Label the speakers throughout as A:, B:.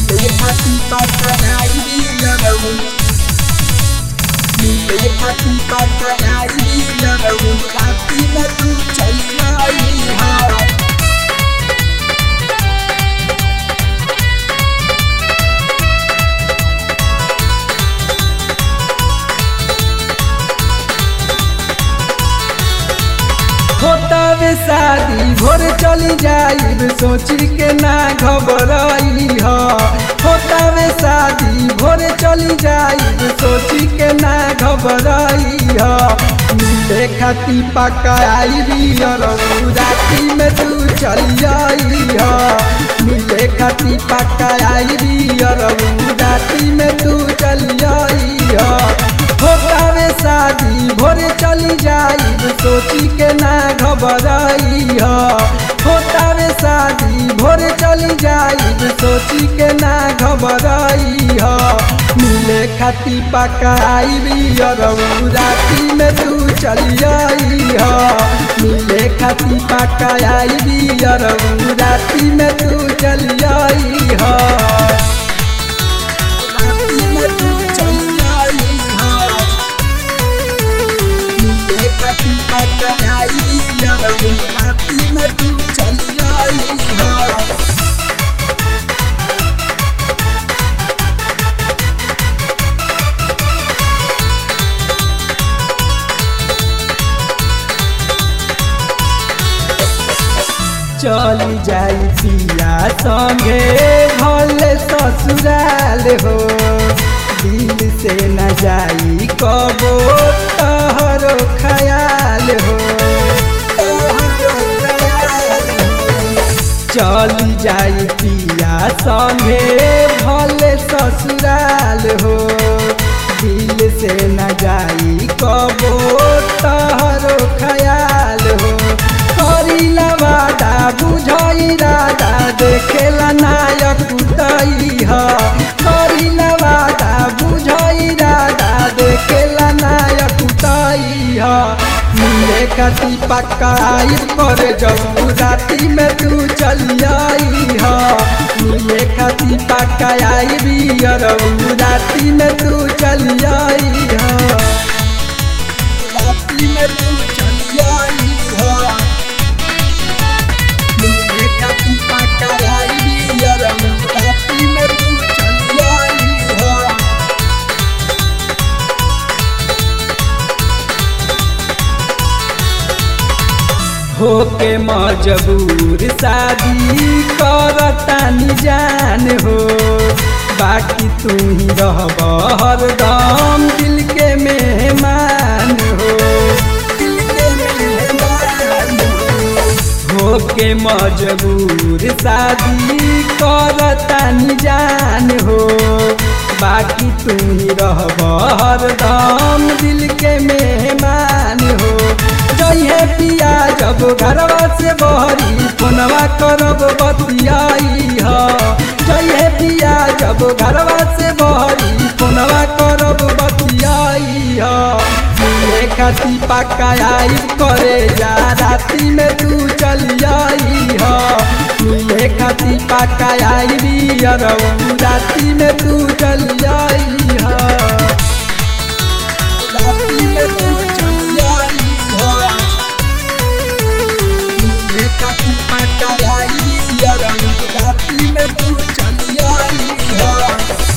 A: मिले खाती पकड़ाई लड़ू मिले खाती पकड़ाई लड़ू राती में तू चल आई हाँ
B: होतावे शादी भोर चली जाइब सोची के ना घबराई ह होतावे शादी भोर चली जाइब सोची के ना घबराई ह मिले खाती पकाई राती में तू चली जाई ह मिले खाती पकाई राती में तू चली जाई ह होतावे शादी भोरे चली जाइब सोची के ना घबराई ह होतावे शादी भोरे चली जाइब सोची के ना घबराई ह मिले खाती पकाई राती में तू चली जाई ह मिले खाती पकाई राती में तू चली जाई ह
A: राती में तू चल आई हाँ मिले खाती पकड़ाई लड़ू राती में तू चल आई हाँ
B: चली जाई पिया संगे भले ससुराल हो दिल से न जाई कबो तहरो ख्याल हो चली जाई पिया संगे भले ससुराल हो दिल से न जाई कबो तहरो ख्याल हो करीला वादा बुझाई राधा देखेला नायक उतई ह करीला वादा बुझाई राधा देखेला नायक उतई ह मिले खाती पकाई कर जब राती में तू चली आई ह मिले खाती पकाई बियर राती में तू चली आई ह
A: राती में तू चल आई हाँ मिले खाती पकड़ाई लड़ू राती में तू चल आई हाँ
B: होके मजबूर शादी करतानी जान हो बाकी तू ही रहब हरदम दिल के मेहमान हो
A: दिल के मेहमान
B: होके मजबूर शादी करतानी जान हो बाकी तू ही रहब हरदम दिल के मेहमान हो जइहे पिया जब घरवा से बहरी फोनवा करब बतियाई ह जइहे पिया जब घरवा से बहरी फोनवा करब बतियाई ह मिले खाती पकाई करे जा राती में तू चली आई ह मिले खाती पकाई बियर राती में तू चली आई ह
A: राती में तू चल आई हाँ मिले खाती पकड़ाई लड़ू राती में तू चल आई हाँ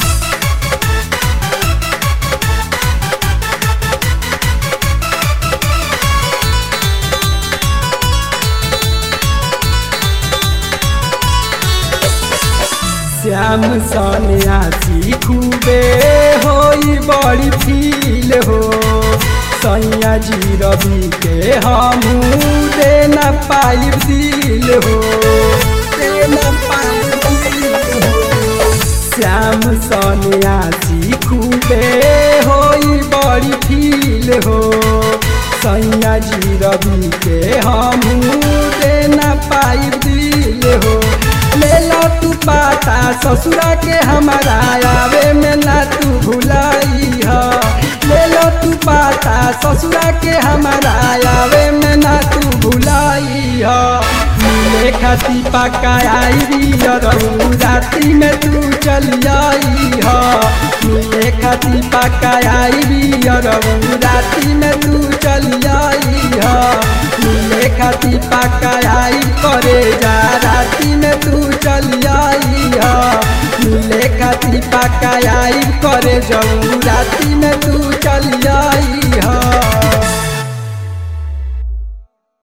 B: श्याम सन्यासी खूबे होई बड़ी फील हो सैया जी रवि के हमू दे न पाई दिल हो
A: तेना पाई हो
B: श्याम सन्यासी खूबे होई बड़ी फील हो सैया जी रवि के हमू दे न पाई दिल हो ले लो तू पाता ससुरा के हमारा आवे में ना तू भुलाई ह ले लो तू पाता ससुरा के हमारा आवे में ना तू भुलाई ह मिले खाती पका आई राती में तू चल चलियाई ह मिले खाती पक्का आई बियरऊ राती में तू चलियाई ह मिले खाती पक्का आई करे जा राती में तू चलियाई ह मिले खाती पक्का आई करे जाऊ राती में तू चलियाई